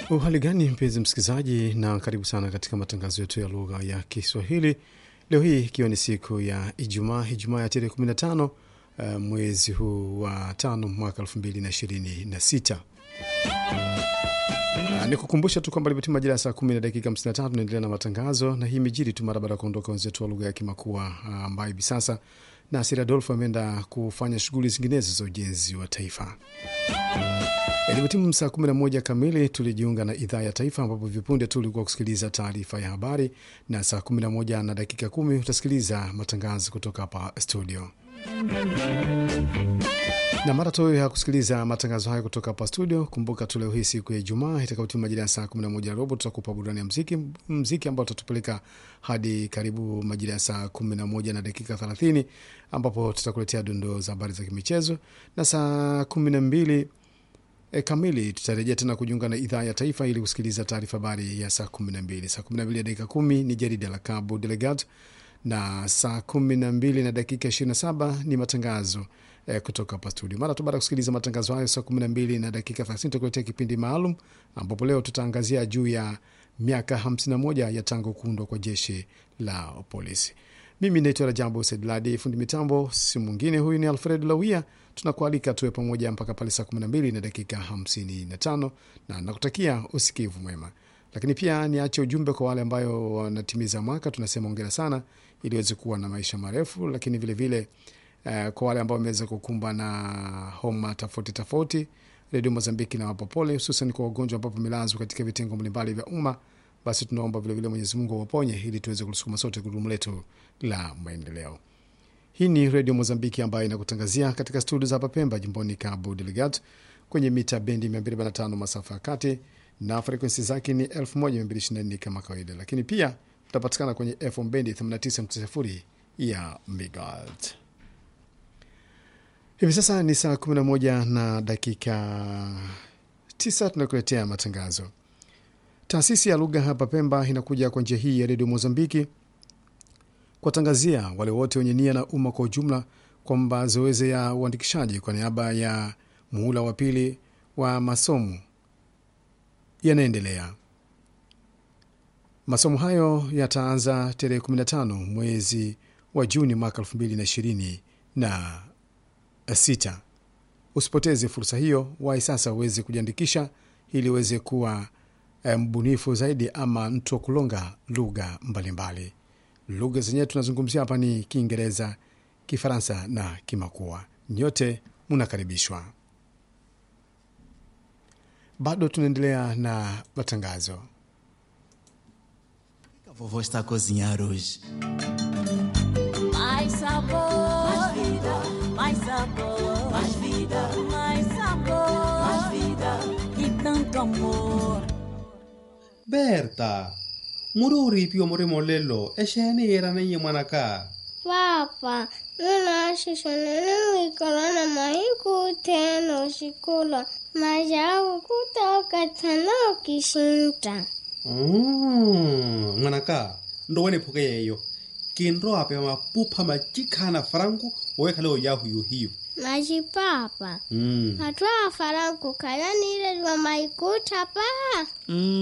Uhali gani mpenzi msikilizaji, na karibu sana katika matangazo yetu ya lugha ya Kiswahili leo hii ikiwa ni siku ya Ijumaa, Ijumaa ya tarehe 15 uh, mwezi huu wa tano mwaka 2026. Uh, ni kukumbusha tu kwamba limetima majira ya saa kumi na dakika 53 tunaendelea na matangazo, na hii imejiri tu mara baada ya kuondoka wenzetu wa lugha ya Kimakua ambayo uh, hivi sasa Nasir Adolfo ameenda kufanya shughuli zinginezo za ujenzi wa taifa. Ilipotimu saa 11 kamili tulijiunga na idhaa ya taifa, ambapo vipunde tu ulikuwa kusikiliza taarifa ya habari, na saa 11 na dakika kumi utasikiliza matangazo kutoka hapa studio na mara tu ya kusikiliza matangazo haya kutoka hapa studio, kumbuka tu leo hii siku ya Ijumaa itakaotimu majira ya saa 11 na robo tutakupa burudani ya mziki, mziki ambao utatupeleka hadi karibu majira ya saa 11 na dakika 30 ambapo tutakuletea dondoo za habari za kimichezo, na saa 12 E, kamili tutarejea tena kujiunga na idhaa ya taifa ili kusikiliza taarifa habari ya saa 12. Saa 12 ya dakika 10 ni jarida la Cabo Delegat na saa 12 na dakika 27 ni matangazo eh, kutoka hapa studio. Mara tu baada ya kusikiliza matangazo hayo saa 12 na dakika 30 tutakuletea kipindi maalum ambapo leo tutaangazia juu ya miaka 51 ya tangu kuundwa kwa jeshi la polisi. Mimi naitwa Rajabu Sedladi, fundi mitambo si mwingine, huyu ni Alfred Lawia. Tunakualika tuwe pamoja mpaka pale saa 12 na dakika 55, na nakutakia usikivu mwema. Lakini pia niache ujumbe kwa wale ambayo wanatimiza mwaka, tunasema ongera sana, ili weze kuwa na maisha marefu. Lakini vilevile vile, uh, kwa wale ambao wameweza kukumba na homa tofauti tofauti, Redio Mozambiki na wapa pole, hususan kwa wagonjwa ambao wamelazwa katika vitengo mbalimbali vya umma basi tunaomba vilevile Mwenyezi Mungu awaponye ili tuweze kulisukuma sote gurudumu letu la maendeleo. Hii ni redio Mozambiki ambayo inakutangazia katika studio za hapa Pemba, jimboni Cabo Delgado, kwenye mita bendi 245 masafa ya kati na frekwensi zake ni 1224 kama kawaida, lakini pia tutapatikana kwenye FM bendi 89.0 ya megahertz. Hivi sasa ni saa 11 na dakika 9, tunakuletea matangazo Taasisi ya lugha hapa Pemba inakuja kwa njia hii ya redio Mozambiki kuwatangazia wale wote wenye nia na umma kwa ujumla kwamba zoezi ya uandikishaji kwa niaba ya muhula wa pili wa masomo yanaendelea. Masomo hayo yataanza tarehe 15 mwezi wa Juni mwaka 2026. Usipoteze fursa hiyo, wahi sasa uweze kujiandikisha ili uweze kuwa mbunifu zaidi ama mtu wa kulonga lugha mbalimbali. Lugha zenyewe tunazungumzia hapa ni Kiingereza, Kifaransa na Kimakua. Nyote munakaribishwa. Bado tunaendelea na matangazo. A vovó está a cozinhar hoje. Mais sabor, mais vida, mais sabor, mais vida, mais sabor, mais vida e tanto amor. Berta, muri o ripi o muri molelo e xene era na n'wanaka Papa, nuna xixonene wikolona mahiku teno xikolo majaku kutoka tano kishinta. mm, n'wanaka ndo wene phoke yeyo kinro ape mapupha machikhana franco owekhale oyahu yuhiyo Maji papa, mm. hatwa faranku kayanire lwa maikuta pa.